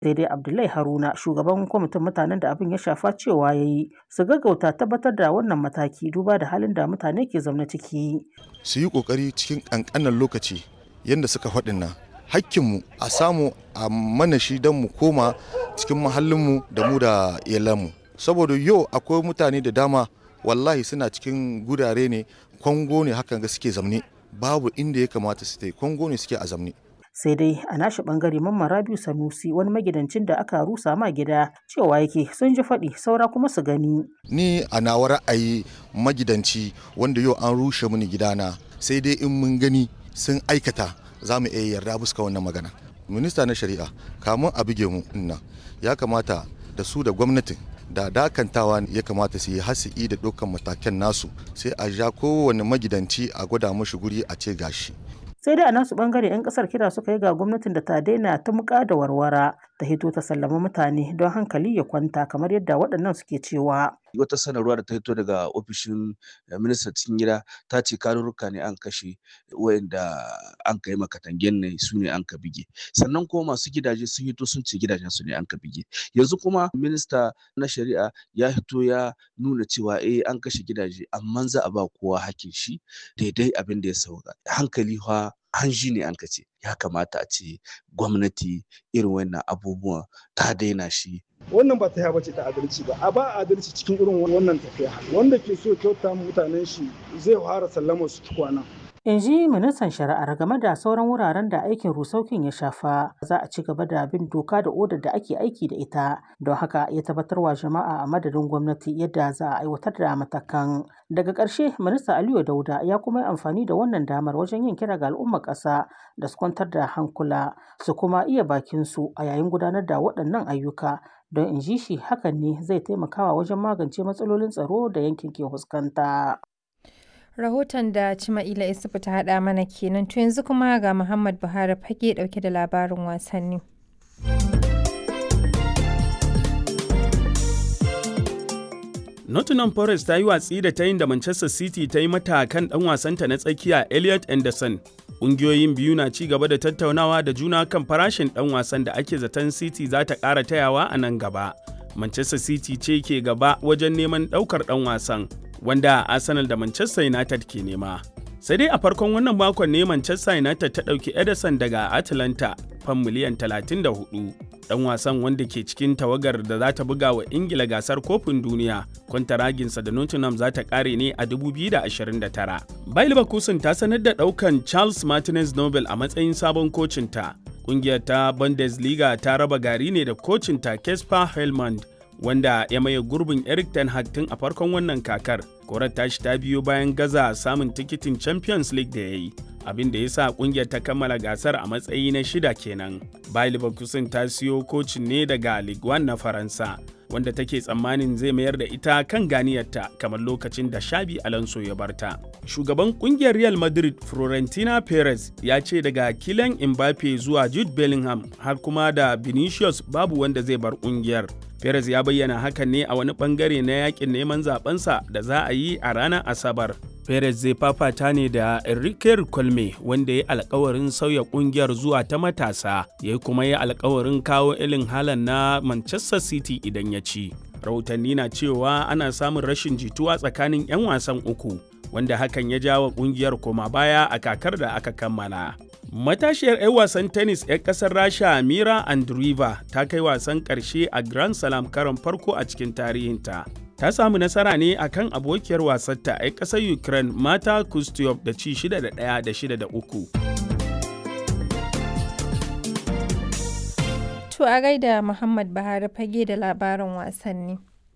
sai dai abdullahi haruna shugaban kwamitin mutanen da abin ya shafa cewa ya yi su gaggauta tabbatar da wannan mataki duba da halin da mutane ke zaune ciki su yi kokari cikin kankanan lokaci yadda suka faɗin nan hakkinmu a samu a mana shi don mu koma cikin mahallinmu da mu da iyalanmu saboda yau akwai mutane da dama wallahi suna cikin gurare ne kwango ne hakan ga suke zamne babu inda ya kamata su tai kwango ne suke a zamne sai dai a nashi bangare mamman rabiu sanusi wani magidancin da aka rusa ma gida cewa yake sun ji faɗi saura kuma su gani ni a nawa ra'ayi magidanci wanda yau an rushe mini gidana sai dai in mun gani sun aikata za mu iya yarda buska wannan magana minista na shari'a kamun a buge mu inna ya kamata da su da gwamnatin da dakantawa ya kamata su yi hasi'i da dukkan matakan nasu sai a ja kowane magidanci a gwada mashi guri a ce gashi sai dai a nasu bangare 'yan kasar kira suka yi ga gwamnatin da ta daina ta muka da warwara ta hito ta sallama mutane don hankali ya kwanta kamar yadda waɗannan suke cewa wata sanarwa da ta hito daga ofishin ministan cikin gida ta ce karurruka ne an kashe wayanda an kai makatangen ne su ne an ka bige sannan kuma masu gidaje sun hito sun ce gidajen su ne an ka bige yanzu kuma minista na shari'a ya hito ya nuna cewa eh an kashe gidaje amma za a ba kowa hakin shi daidai abin da ya sauka hankali fa hanji ne an ce ya kamata a ce gwamnati irin wannan abubuwan ta daina shi wannan ba ta bace ta adalci ba a ba adalci cikin irin wannan tafiya wanda ke so kyauta mutanen shi zai fara sallama su kwana in ji ministan shari'ar game da sauran wuraren da aikin rusaukin ya shafa za a ci gaba da bin doka da odar da ake aiki da ita don haka ya tabbatar wa jama'a a madadin gwamnati yadda za a aiwatar da matakan daga ƙarshe minista aliyu dauda ya kuma yi amfani da wannan damar wajen yin kira ga al'ummar ƙasa da su kwantar da hankula su kuma iya bakin su a yayin gudanar da waɗannan ayyuka don in ji shi hakan ne zai taimakawa wajen magance matsalolin tsaro da yankin ke fuskanta. rahoton da Cima'ila Isufu ta haɗa mana kenan to yanzu kuma ga Muhammad Buhari fage ɗauke da labarin wasanni. Nottingham Forest ta yi watsi da ta yin da Manchester City ta yi mata kan ɗan wasanta na tsakiya Elliot Anderson. Ƙungiyoyin biyu na ci gaba da tattaunawa da juna kan farashin ɗan wasan da ake zaton City za ta ƙara tayawa a nan gaba. Manchester City ce ke gaba wajen neman ɗaukar ɗan wasan, wanda Arsenal da Manchester United ke nema. Sai dai a farkon wannan makon ne Manchester United ta ɗauki Ederson daga Atlanta fan miliyan 34. Ɗan wasan wanda ke cikin tawagar da za ta buga wa Ingila gasar kofin duniya, kwantaraginsa da Nottingham za ta ƙare ne a 2029. Bayer Leverkusen ta sanar da ɗaukan Charles Martinez Nobel a matsayin sabon kocinta. Ƙungiyar ta Bundesliga ta raba gari ne da kocinta Kesper Helmand wanda ya maye gurbin Eric Ten Hag tun a farkon wannan kakar. Korar tashi ta biyo bayan gaza samun tikitin Champions League da ya yi, abin da ya sa kungiyar ta kammala gasar a matsayi na shida kenan. Bayer Leverkusen ta siyo kocin ne daga Ligue 1 na Faransa, wanda take tsammanin zai mayar da ita kan ganiyarta kamar lokacin da Shabi Alonso ya barta. Shugaban kungiyar Real Madrid Florentina Perez ya ce daga Kylian Mbappe zuwa Jude Bellingham har kuma da Vinicius babu wanda zai bar kungiyar. Perez ya bayyana hakan ne a wani bangare na yakin neman zabensa da za a yi a ranar Asabar. Perez zai fafata ne da Enrique Colme wanda ya alkawarin sauya kungiyar zuwa ta matasa, ya kuma yi alkawarin kawo ilin halan na Manchester City idan ya ci. Rahotanni na cewa ana samun rashin jituwa tsakanin 'yan wasan uku, wanda hakan ya jawo kungiyar koma baya a kakar da aka kammala. Matashiyar 'yan wasan tennis 'yan kasar Rasha Mira Andreeva ta kai wasan ƙarshe a Grand Slam karon farko a cikin tarihinta. Ta samu nasara ne a kan abokiyar wasarta 'yan ƙasar Ukraine Mata Kustyov da ci 6 da 1 da 6 da 3. To a gaida Muhammad Buhari fage da labarin wasanni.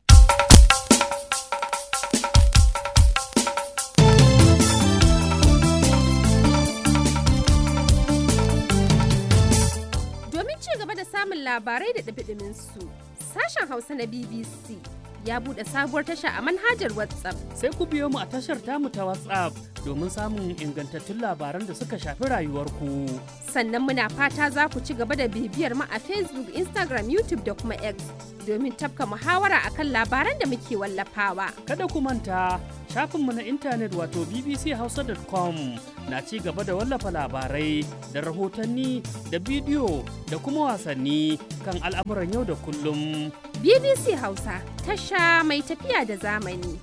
samun labarai da ɗabiɗimin su. Sashen Hausa na BBC ya buɗe sabuwar tasha a manhajar WhatsApp. Sai ku biyo mu a tashar tamu ta WhatsApp domin samun ingantattun labaran da suka shafi rayuwarku. Sannan muna fata za ku ci gaba da bibiyar mu a Facebook, Instagram, YouTube da kuma X domin tafka muhawara akan labaran da muke wallafawa. Kada ku manta shafinmu na intanet wato bbchausa.com na ci gaba da wallafa labarai da rahotanni da bidiyo da kuma wasanni kan al'amuran yau da kullum. BBC Hausa tasha mai tafiya da zamani.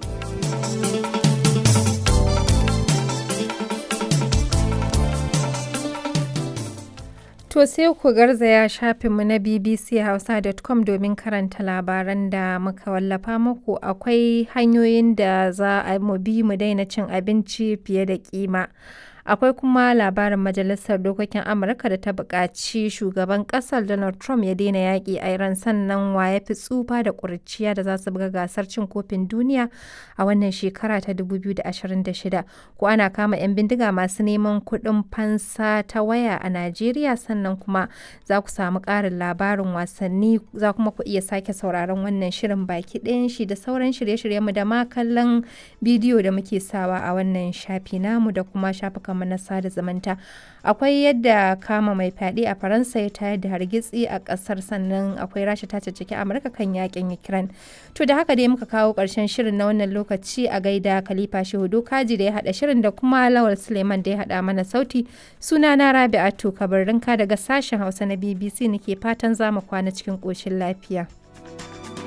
To sai ku garzaya shafinmu na bbchausa.com domin karanta labaran da muka wallafa muku akwai hanyoyin da za a mu bi mu daina cin abinci fiye da kima. Akwai kuma labarin Majalisar Dokokin Amurka da ta buƙaci shugaban ƙasar Donald Trump ya daina yaƙi a Iran sannan wa ya fi tsufa da ƙuriciya da za su buga gasar cin kofin duniya a wannan shekara ta 2026. Ko ana kama 'yan bindiga masu neman kuɗin fansa ta waya a Najeriya sannan kuma za ku samu ƙarin labarin wasanni za kuma ku iya sake sauraron wannan shirin baki ɗayan shi da sauran shirye-shiryenmu da ma kallon bidiyo da muke sawa a wannan shafi namu da kuma shafukan mu na sada zumunta akwai yadda kama mai fyaɗe a faransa ya tayar da hargitsi a ƙasar sannan akwai rasha ta caccaki amurka kan yakin ukraine to da haka dai muka kawo ƙarshen shirin na wannan lokaci a gaida khalifa shehudu kaji da ya haɗa shirin da kuma lawal suleiman da ya haɗa mana sauti suna na rabi'atu kabarinka daga sashen hausa na bbc nake fatan za mu kwana cikin ƙoshin lafiya.